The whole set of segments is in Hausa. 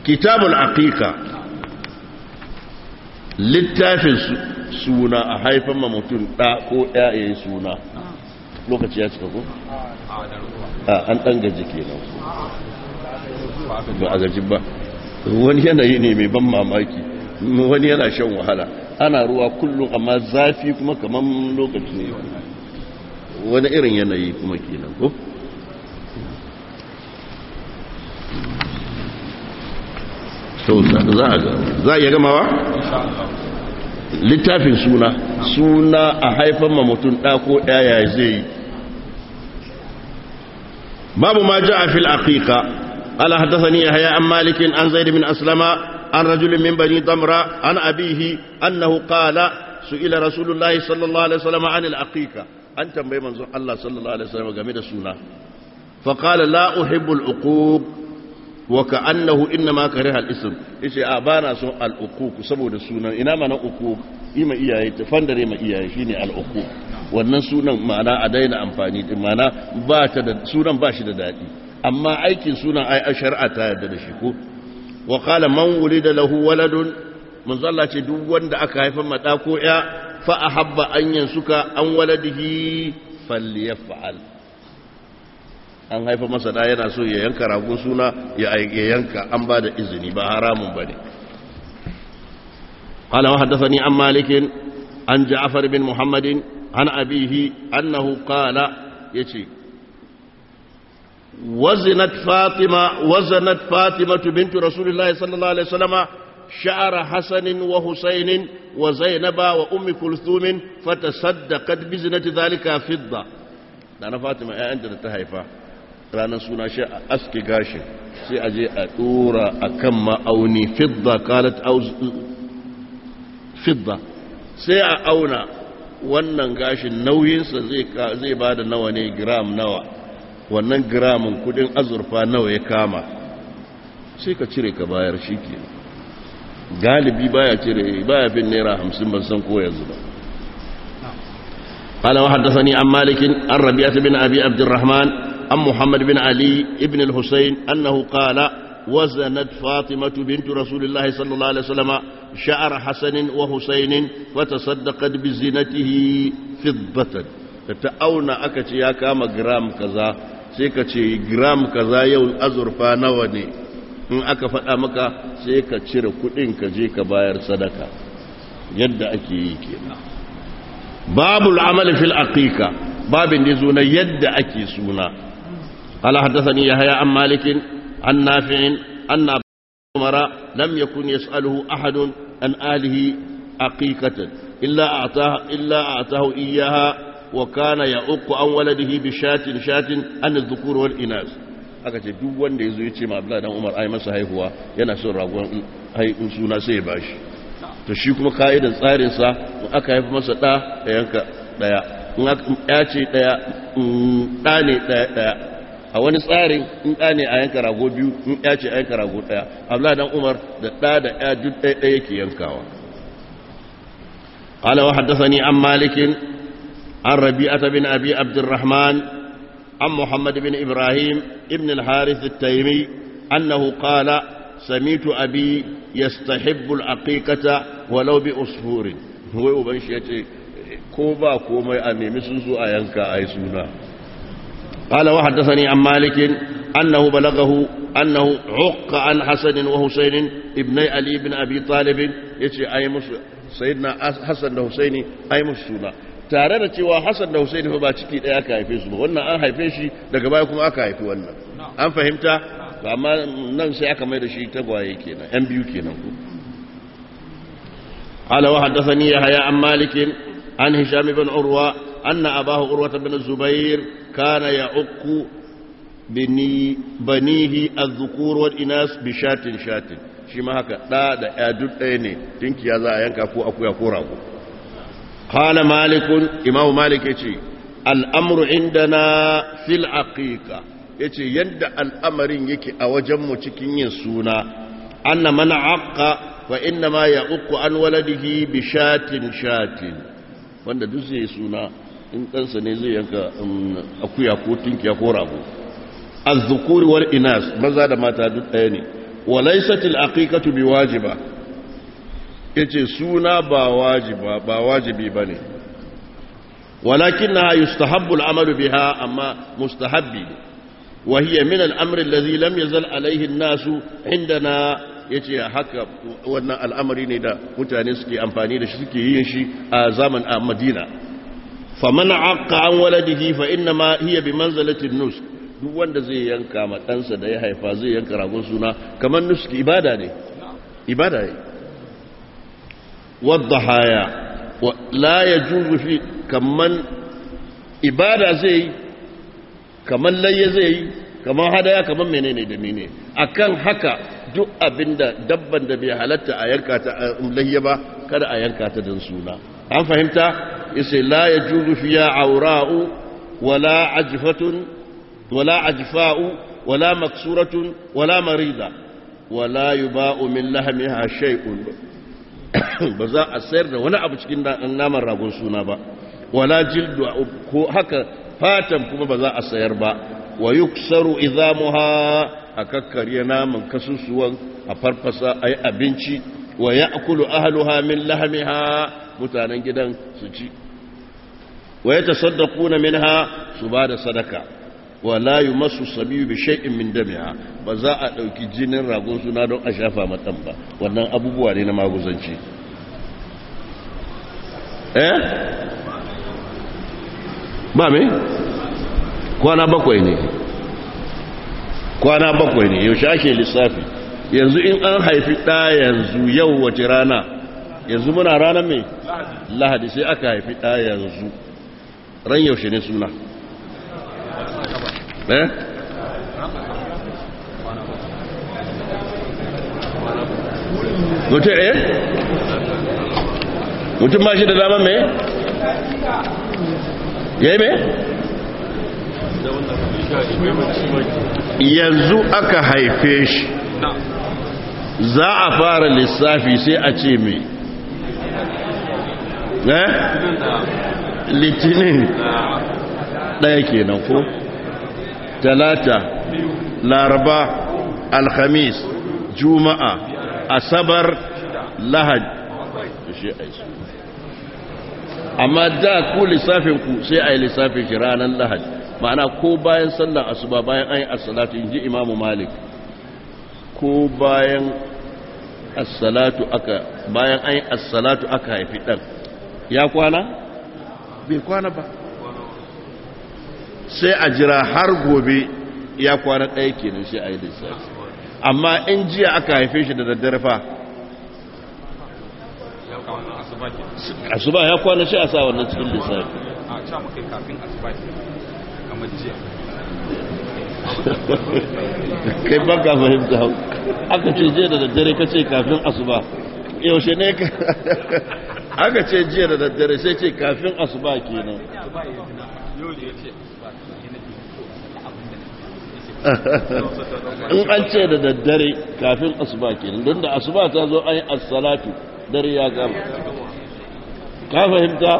kitabul aqiqa littafin suna a haifan ma mutum ɗa ko ɗaya suna lokaci ya cika ko? a an ɗan gaji kenan ba a gaji ba wani yanayi ne mai ban mamaki wani yana shan wahala ana ruwa kullum amma zafi kuma kamar lokaci ne wani irin yanayi kuma kenan ko? za a iya gamawa? littafin suna suna a haifan ma mutum ɗako ɗaya zai yi babu ma ja a fil aqiqa ala haddathani yahya an malikin an zaid min aslama an rajul min bani damra an abihi annahu qala su'ila rasulullahi sallallahu alaihi wasallam an al aqiqa an tambaye manzon Allah sallallahu alaihi wasallam game da suna fa qala la uhibbu al uquq wa ka'annahu innama kariha al-ism yace a bana son al-uquq saboda sunan ina mana uquq ima iyaye ta fandare ma iyaye shine al-uquq wannan sunan ma'ana a daina amfani din ma'ana ba ta da sunan ba shi da dadi amma aikin sunan ai a shar'a ta yarda da shi ko wa qala man wulida lahu waladun manzo Allah ce duk wanda aka haifa mata ko ya fa ahabba an yansuka an waladihi falyaf'al an haifa masa da yana so ya yanka ragon suna ya yanka an ba da izini ba haramun ba ne قال وحدثني عن مالك عن جعفر بن محمد عن أبيه أنه قال يتي وزنت فاطمة وزنت فاطمة بنت رسول الله صلى الله عليه وسلم شعر حسن وحسين وزينب وأم كلثوم فتصدقت بزنة ذلك فضة أنا فاطمة أنت تهيفا ranar suna shi a aske gashin sai a je a dora a kan ma'auni fidda kalat fidda sai a auna wannan gashin nauyinsa zai ba da nawa ne gram nawa wannan gramin kudin azurfa nawa ya kama sai ka cire ka bayar shi ke galibi baya cire baya fin naira hamsin ban san ko yanzu ba قال وحدثني عن مالك عن ربيعة بن أبي عبد الرحمن عن محمد بن علي ابن الحسين أنه قال وزنت فاطمة بنت رسول الله صلى الله عليه وسلم شعر حسن وحسين فتصدقت بزينته فضة تتأونا أكتي يا كام جرام كذا سيكتي جرام كذا يوم أزرفا نوني in aka faɗa maka sai ka cire kuɗin ka je ka bayar sadaka yadda ake yi kenan babul amali fil aqiqa babin da zo na yadda ake suna قال حدثني يحيى عن مالك عن نافع أن عمر لم يكن يسأله أحد عن آله عقيقة إلا أعطاه, إلا أعطاه إياها وكان يعق عن ولده بشاة شاة عن الذكور والإناث aka ce duk wanda ya zo ya ce ma Abdullahi dan Umar ai masa haihuwa yana son ragon haihun suna sai ya bashi to shi kuma ka'idan tsarin sa aka haifa masa da ya yanka daya in ya ce daya da ne daya daya a wani tsarin in ɗa ne a yanka rago biyu in ya ce a yanka rago ɗaya abla dan umar da ɗa da ya duk ɗaya ɗaya yake yankawa قال وحدثني عن مالك عن ربيعة بن أبي عبد الرحمن عن محمد بن إبراهيم ابن الحارث التيمي أنه قال سميت أبي يستحب العقيقة ولو بأصفور هو أبن شيء كوبا كوما أني مسوسو أينكا أي سونا قال وحدثني عن مالك أنه بلغه أنه عق عن حسن وحسين ابني علي بن أبي طالب يتي أي مس سيدنا حسن وحسين أي مسونا tare da cewa Hassan da Hussein fa ba ciki ɗaya aka haife su ba wannan an haife shi daga baya kuma aka haifi wannan an fahimta amma nan sai aka mai da shi tagwaye kenan yan biyu kenan ko قال وحدثني يحيى عن مالك عن هشام بن عروة أن أباه عروة بن الزبير كان يعق بني بنيه الذكور والإناث بشات شات shi ma haka ɗa da ya duk ɗaya ne tinki ya za a yanka ko akuya ko rago qala malikun imam malik yace al'amru indana fil aqiqa yace yadda al'amarin yake a wajen mu cikin yin suna anna man aqqa wa inna ma ya'uqqu an waladihi bi shatin shatin wanda duk zai suna in ɗansa ne zai yanka akuya ko tinkiya ko rago az-zukuri wal inas maza da mata duk ɗaya ne walaysat al-aqiqatu biwajiba yace suna ba wajiba ba wajibi bane ولكنها يستحب العمل بها أما مستحب وهي من الأمر الذي لم يزل عليه الناس عندنا yace haka wannan al'amari ne da mutane suke amfani da shi suke yin shi a zaman a Madina faman aqqa an waladihi fa inna ma hiya bi manzalati nus duk wanda zai yanka ma ɗansa da ya haifa zai yanka ragon suna kamar nuski ibada ne ibada ne wadda haya la yajuzu fi kaman ibada zai yi kaman layya zai yi kaman hadaya kaman menene da menene akan haka duk abinda dabban da bai halatta a yanka ta layya ba kada a yanka ta don suna an fahimta yace la yajuzu fiya awra'u wala ajfatun wala ajfa'u wala maksuratun wala marida wala yuba'u min lahmiha shay'un ba za a sayar da wani abu cikin naman ragon suna ba wala jildu ko haka fatan kuma ba za a sayar ba wa yuksaru izamuha a kakkarya naman kasusuwan a farfasa a yi abinci wa ya akulu ahaluha min lahamiha mutanen gidan su ci wa ya tasaddaku na minha su ba da sadaka wa la yi masu sabiyu bi shay'in min damiha ba za a ɗauki jinin ragon suna don a shafa matan ba wannan abubuwa ne na maguzanci eh ba me kwana bakwai ne kwana bakwai ne yaushe ake lissafi yanzu in an haifi ɗa yanzu yau wace rana yanzu muna ranar mai lahadi sai aka haifi ɗa yanzu ran yaushe ne suna eh mutum eh mutum ba shi da dama mai ya yi mai yanzu aka haife shi za a fara lissafi sai a ce mai eh litinin ɗaya kenan ko talata laraba alhamis juma'a asabar lahad shi a yi amma da ku lissafinku sai a yi lissafin shi ranar lahad ma'ana ko bayan sallar asuba bayan an yi assalatu in ji imamu malik ko bayan assalatu aka bayan an yi assalatu aka haifi ɗan ya kwana? bai kwana ba sai a jira har gobe ya kwana ɗaya kenan sai a yi lissafi amma in jiya aka haife shi da daddare fa asuba ya kwana shi a sa wannan cikin lissafi a ca muka kafin asuba kamar jiya kai baka fahimta aka ce jiya da daddare ka ce kafin asuba yaushe ne ka aka ce jiya da daddare sai ce kafin asuba kenan yau da ya ce asuba in an ce da daddare kafin asuba kenan don da asuba ta zo an yi assalatu dare ya gama ka fahimta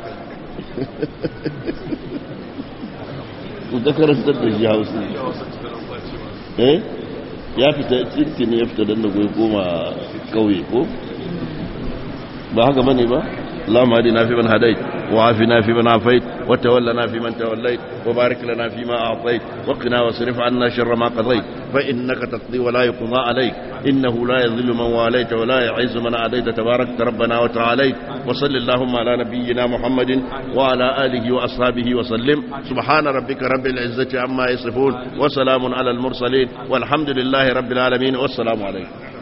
da karantar da shi hausa eh ya fita tintini ya fita don da goyi goma kauye ko ba haka bane ba اللهم اهدنا فيمن هديت وعافنا فيمن عافيت وتولنا فيمن توليت وبارك لنا فيما أعطيت وقنا واصرف عنا شر ما قضيت فإنك تقضي ولا يقضى عليك إنه لا يذل من واليت ولا يعز من عاديت تبارك ربنا وتعاليت وصل اللهم على نبينا محمد وعلى آله وأصحابه وسلم سبحان ربك رب العزة عما يصفون وسلام على المرسلين والحمد لله رب العالمين والسلام عليكم